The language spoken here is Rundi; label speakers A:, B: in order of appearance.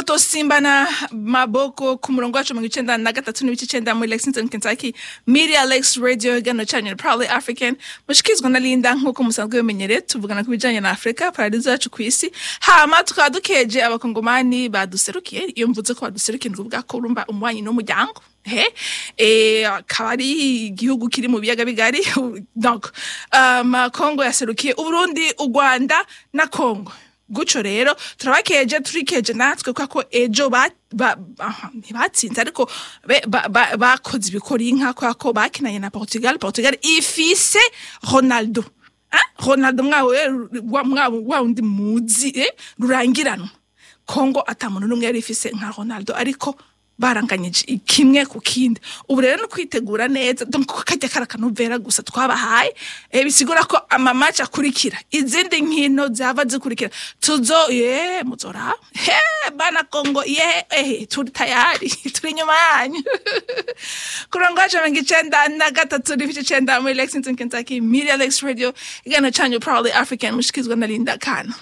A: mutosimbana maboko ku murongo wacu mirongo icenda na gatatu n'ibice icenda muri lexington kentucky media lex radio igano canyu probably african mushikizwa na linda nk'uko musanzwe bimenyereye tuvugana ku bijanye na afurika paradizo yacu ku isi hama tukaba dukeje abakongomani baduserukiye iyo mvuze ko baduserukiye nikuvuga ko urumva umubanyi n'umuryango he eh akaba ari igihugu kiri mu biyaga bigari donc um, kongo yaserukiye uburundi u rwanda na kongo guco rero turabakeje turikeje natwe kuko ejo ba ba- aha, ntibatsinze ariko be- ba- ba- bakoze ibikori inka kubera ko bakinanye na portugal portugal ifise ronaldo Ah, ronaldo mwawe wa- mwa- wa wundi muzi eh, rurangiranwa kongo ata muntu n'umwe yari ifise nka ronaldo ariko baranganyije kimwe ku kindi ubu rero no kwitegura neza donc kajya kari akanovera gusa twabahaye eh, bisigura ko amamaci akurikira izindi nkino zava zikurikira tuzo ye muzora he bana kongo ye eh, turi tayari turi inyuma yanyu kurongo wacu mirongo icenda na gatatu n'ibice icenda muri lexington kentucky media lex radio igana canyu probably african mushikizwa na linda kana